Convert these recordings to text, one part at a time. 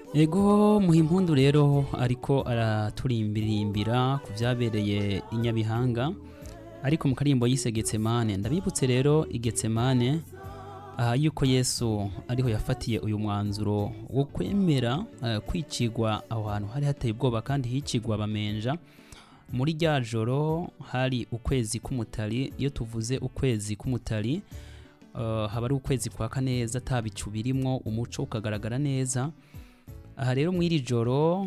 ego muhimpundu rero ariko araturirimbira ku byabereye i nyabihanga ariko mu karimbo yise getsemane ndabibutse rero i getsemane aha yuko yesu ariho yafatiye uyu mwanzuro wo kwemera eh, kwicigwa aho hantu hari hateye ubwoba kandi hicigwa abamenja muri rya joro hari ukwezi k'umutari iyo tuvuze ukwezi k'umutari eh, haba ari ukwezi kwaka neza ata bicu birimwo umuco ukagaragara neza aha rero mu iri joro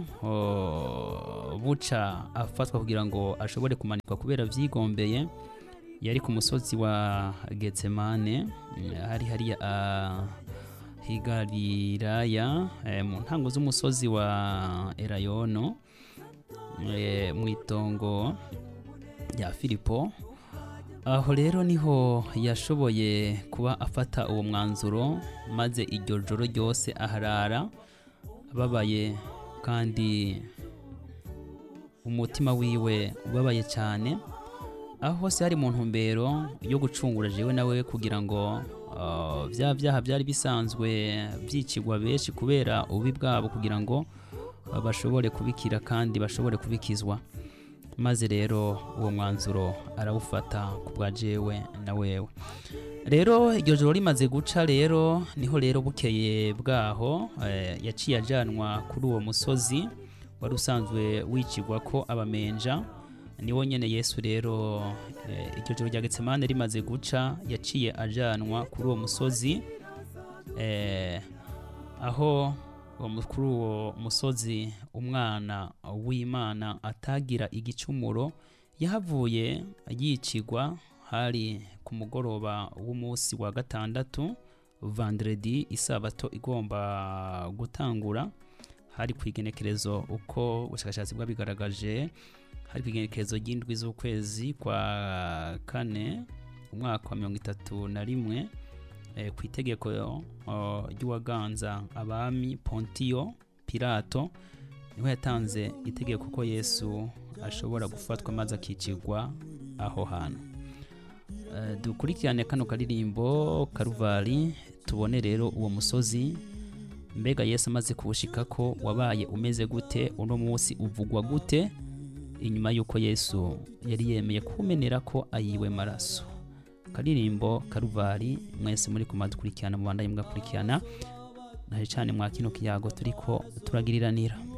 oh, buca afatwa kugira ngo ashobore kumanikwa kubera vyigombeye yari ku musozi wa getsemane mm, hari hariya ah, higalilaya eh, mu ntango z'umusozi wa erayono eh, mu itongo rya filipo aho rero niho yashoboye kuba afata uwo mwanzuro maze iryo joro ryose aharara ababaye kandi umutima wiwe ubabaye cyane aho hose hari mu ntumbero yo gucungura jewe nawe kugira ngo uh, bya byaha byari bisanzwe byicigwa benshi kubera ububi bwabo kugira ngo uh, bashobore kubikira kandi bashobore kubikizwa maze rero uwo mwanzuro arawufata ku bwa jewe na wewe rero iryo joro rimaze guca rero niho rero bukeye bwaho eh, yaciye ajanwa kuri uwo musozi wari usanzwe wicigwa ko abamenja niwo nyene yesu rero eh, iryo joro rya getsemane rimaze guca yaciye ajanwa kuri uwo musozi eh, aho uwo mu- kuri uwo musozi umwana w'imana atagira igicumuro yahavuye yicigwa hari ku mugoroba w'umunsi wa gatandatu vendredi isabato igomba gutangura hari ku igenekerezo uko ubushakashatsi bwabigaragaje hari ku igenekerezo ry'indwi z'ukwezi kwa kane umwaka wa mirongo itatu na rimwe eh, ku itegeko oh, ry'uwaganza abami pontiyo pilato niho yatanze itegeko ko yesu ashobora gufatwa maze akicigwa aho hantu Eh, dukurikirane kano karirimbo karuvari tubone rero uwo musozi mbega yesu amaze kuwushika ko wabaye umeze gute uno munsi uvugwa gute inyuma y'uko yesu yari yemeye kumenera ko ayiwe maraso karirimbo karuvari mwese muri kumadukurikirana mu bandanye mugakurikirana naje cyane mwa kino kiyago turiko turagiriranira